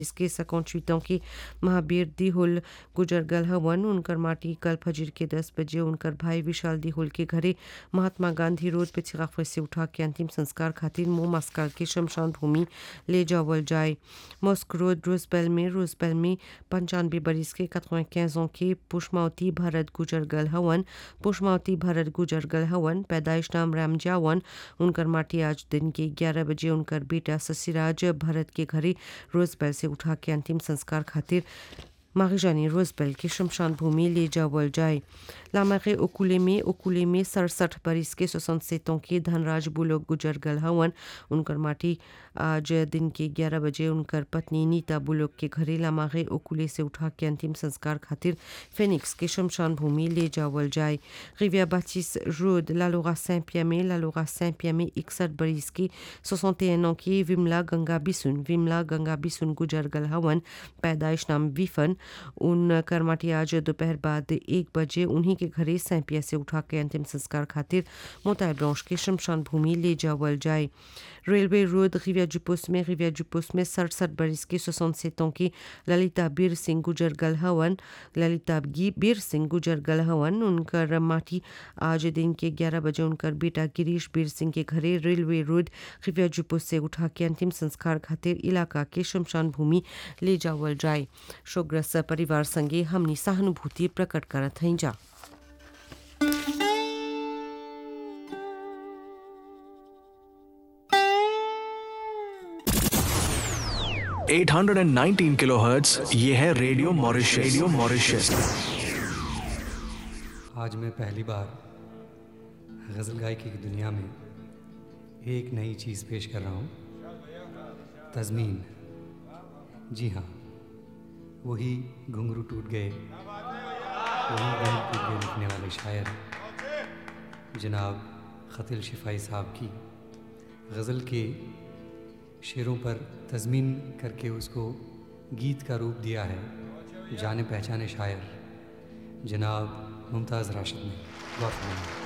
इसके 58 की महावीर दिहुल गुजर गल हवन उनकर माटी कल फजर के 10 बजे उनकर भाई विशाल दिहुल के घरे महात्मा गांधी रोड पे चिराफे से उठा के अंतिम संस्कार खातिर मुंह मस्काल के शमशान भूमि ले जावल जाए मॉस्क रोड रोजबेल में रोजबेल में पंचानवे बरिस के 95 ans के पुष्मावती भरत गुजर गल हवन पुष्मावती भरत गुजर गल हवन पैदाइश नाम राम जावन उनकर माटी आज दिन के 11 बजे उनकर बेटा ससिराज भरत के घरे रोजबेल से उठा के अंतिम संस्कार खातिर मारिजानी रोजबेल के शमशान भूमि ले जावल जाए लामरे ओकुले में ओकुले में सड़सठ बरिस के सोसनसेतों के धनराज बुलोक गुजर गल हवन उनकर माटी आज दिन के 11 बजे उनकर पत्नी नीता बुलोक के घरे लामारे ओकुले से उठा के अंतिम संस्कार खातिर फेनिक्स के शमशान भूमि ले जावल जाए रिविया बाचिस रोड लालोरा सें पिया में लालोरा सें पिया में इकसठ बरिस की सोसनतेन की विमला गंगा बिसुन विमला गंगा बिसुन गुजर गल हवन पैदाइश नाम विफन उन करमाटी आज दोपहर बाद एक बजे उन्हीं के घरे सैंपिया से उठा के अंतिम संस्कार खातिर मोताय ब्रांच के शमशान भूमि ले जावल जाए रेलवे रोड रिविया जुपोस में रिविया जुपोस में सड़सठ बरिस की सोसन सेतों की ललिता बीर सिंह गुजर गल हवन ललिता बीर सिंह गुजर गल हवन उनकर माटी आज दिन के 11 बजे उनकर बेटा गिरीश बीर सिंह के घरे रेलवे रोड रिविया जुपोस से उठा के अंतिम संस्कार खातिर इलाका के शमशान भूमि ले जावल जाए शोग्रस्त परिवार संगे हमनी सहानुभूति प्रकट करत हई जा 819 किलोहर्ट्ज ये है रेडियो मॉरिशस रेडियो मॉरिशस आज मैं पहली बार गज़ल गायकी की दुनिया में एक नई चीज़ पेश कर रहा हूँ तज़मीन जी हाँ वही घुंघरू टूट गए वही घुंघरू टूट गए लिखने वाले शायर जनाब ख़तिल शिफाई साहब की गज़ल के शेरों पर तज़मीन करके उसको गीत का रूप दिया है जाने पहचाने शायर जनाब मुमताज़ राशिद ने गौर फरमाइए